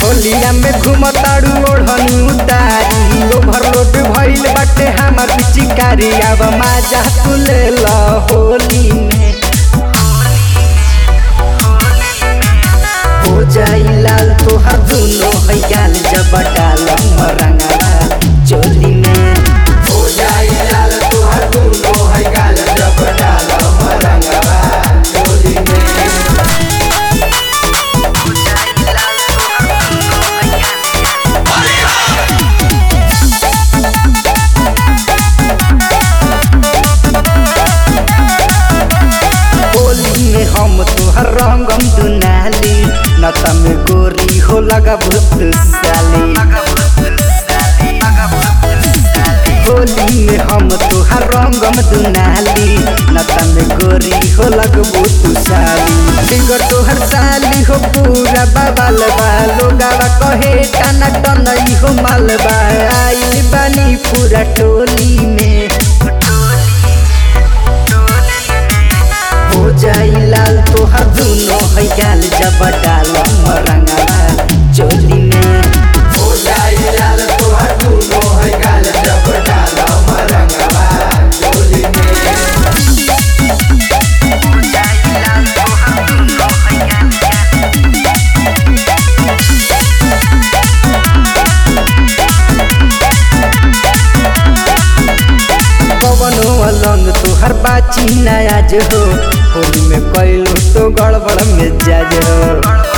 होलिया में घुमताड़ू ओढ़नी उतारी ओवरलोड भइल बाटे हमार पिचकारी अब माजा तू ले ल होली में हो जाई लाल तोहर दुनो है गाल जब डाल रंगवा चोली में हो जाई लाल तोहर दुनो है गाल जब डाल रंगवा चोली में होली में हम तोहर रंगम दुनाली नता में गोरी हो लगा भूत साली होली में हम तोहर रंगम दुनाली नता में गोरी हो लगबो तू साली फिगर तोहर साली हो पूरा बवाल बा लोगावा कहे टाना टनई हो मालबा आइल बानी पूरा टोली में हो जाई लाल तोहर दुनो है गाल जब डाल रंगवा चोली में हो जाई लाल तोहर दुनो है गाल जब डाल रंगवा चोली में कवनो अलंग तोहर बाची नयाज हो होली में कैलू तो गड़बड़ में जाज हो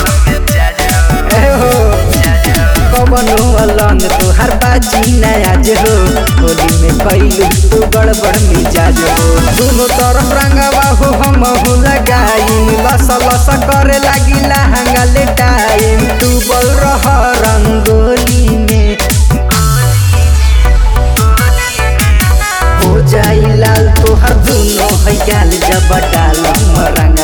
ए हो कवनो अलंग तोहर बाची नयाज हो होली में कैलू तो गड़बड़ में जाज हो दोनों तरफ रंगवा हो हम हो लगाई लस लस करे लागी लहंगा ले टाइम डूबल रह रंगोली में हो जाई लाल तोहर दुनो है गाल जब डाल रंग